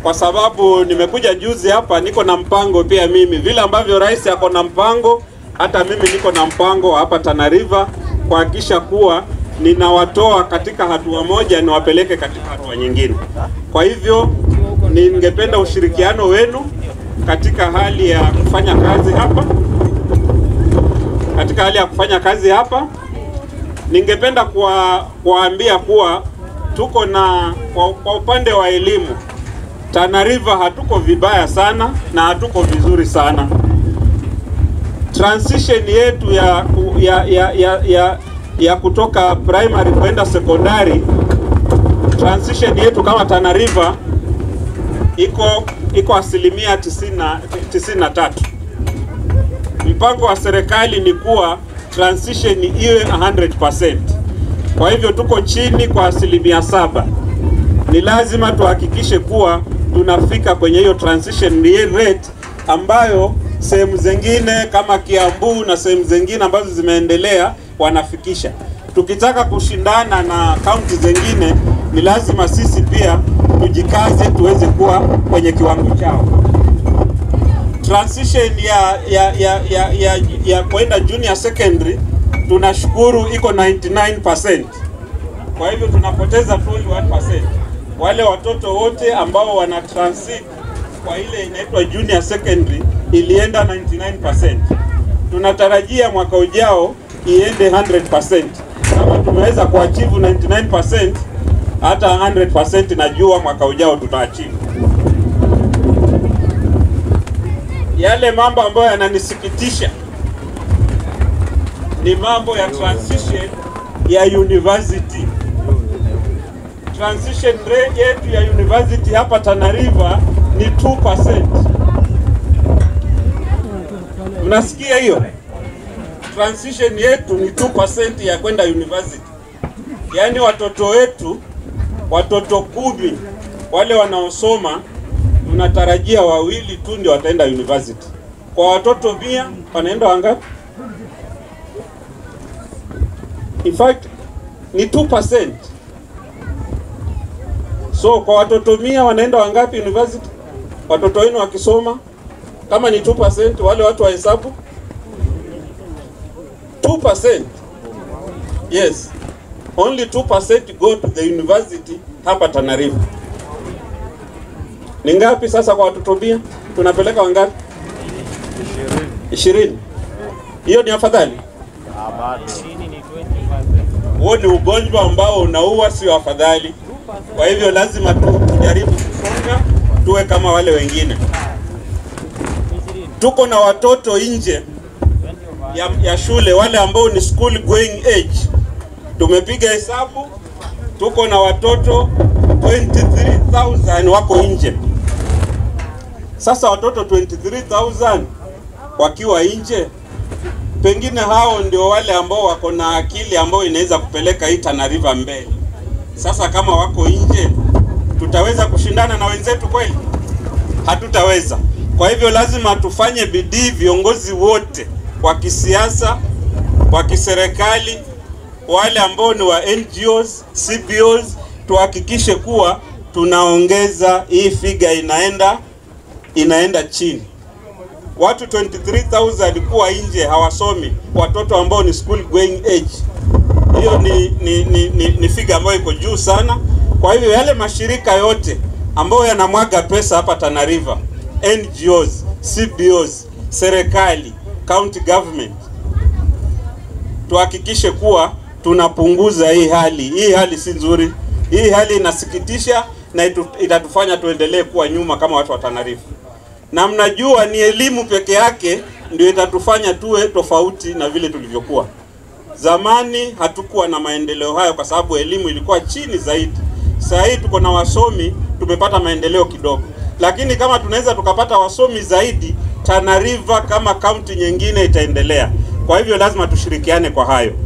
kwa sababu nimekuja juzi hapa, niko na mpango pia mimi, vile ambavyo rais ako na mpango, hata mimi niko na mpango hapa Tana River kuhakikisha kuwa ninawatoa katika hatua moja niwapeleke katika hatua nyingine. Kwa hivyo ningependa ushirikiano wenu katika hali ya kufanya kazi hapa, katika hali ya kufanya kazi hapa. Ningependa kuwa- kuwaambia kuwa tuko na kwa, kwa upande wa elimu Tana River hatuko vibaya sana na hatuko vizuri sana. Transition yetu ya ya ya ya, ya, ya kutoka primary kwenda sekondari, transition yetu kama Tana River iko iko asilimia 90 93. Mpango wa serikali ni kuwa transition iwe 100%. Kwa hivyo tuko chini kwa asilimia saba. Ni lazima tuhakikishe kuwa tunafika kwenye hiyo transition rate ambayo sehemu zingine kama Kiambu na sehemu zingine ambazo zimeendelea wanafikisha. Tukitaka kushindana na kaunti zingine, ni lazima sisi pia tujikaze tuweze kuwa kwenye kiwango chao. Transition ya ya ya ya, ya, ya kwenda junior secondary tunashukuru iko 99%. Kwa hivyo tunapoteza 21%. Wale watoto wote ambao wana transit kwa ile inaitwa junior secondary ilienda 99%. Tunatarajia mwaka ujao iende 100%. Kama tumeweza kuachieve 99%, hata 100% najua mwaka ujao tutaachieve. Yale mambo ambayo yananisikitisha ni mambo ya transition ya university. Transition rate yetu ya university hapa Tana River ni 2%. Mnasikia hiyo? Transition yetu ni 2% ya kwenda university. Yaani watoto wetu, watoto kumi wale wanaosoma, tunatarajia wawili tu ndio wataenda university. Kwa watoto mia wanaenda wangapi? In fact ni 2%. So kwa watoto mia wanaenda wangapi university? Watoto wenu wakisoma kama ni 2%, wale watu wa hesabu 2%. Yes. Only 2% go to the university hapa Tana River. Ni ngapi sasa kwa watoto mia? Tunapeleka wangapi? 20. Hiyo ni afadhali? Huo ni ugonjwa ambao unaua, sio afadhali. Kwa hivyo lazima tujaribu kusonga, tuwe kama wale wengine. Tuko na watoto nje ya, ya shule, wale ambao ni school going age. Tumepiga hesabu, tuko na watoto 23,000 wako nje. Sasa watoto 23,000 wakiwa nje, pengine hao ndio wale ambao wako na akili ambayo inaweza kupeleka hii Tana River mbele. Sasa kama wako nje, tutaweza kushindana na wenzetu kweli? Hatutaweza. Kwa hivyo lazima tufanye bidii, viongozi wote wa kisiasa, wa kiserikali, wale ambao ni wa NGOs, CBOs, tuhakikishe kuwa tunaongeza hii figa inaenda inaenda chini. Watu 23,000 kuwa nje hawasomi, watoto ambao ni school going age hiyo ni, ni, ni, ni, ni figa ambayo iko juu sana. Kwa hivyo yale mashirika yote ambayo yanamwaga pesa hapa Tana River, NGOs, CBOs, serikali, county government, tuhakikishe kuwa tunapunguza hii hali. Hii hali si nzuri, hii hali inasikitisha na itu, itatufanya tuendelee kuwa nyuma kama watu wa Tana River, na mnajua ni elimu peke yake ndio itatufanya tuwe tofauti na vile tulivyokuwa. Zamani hatukuwa na maendeleo hayo kwa sababu elimu ilikuwa chini zaidi. Sasa hii tuko na wasomi, tumepata maendeleo kidogo, lakini kama tunaweza tukapata wasomi zaidi, Tana River kama kaunti nyingine itaendelea. Kwa hivyo lazima tushirikiane kwa hayo.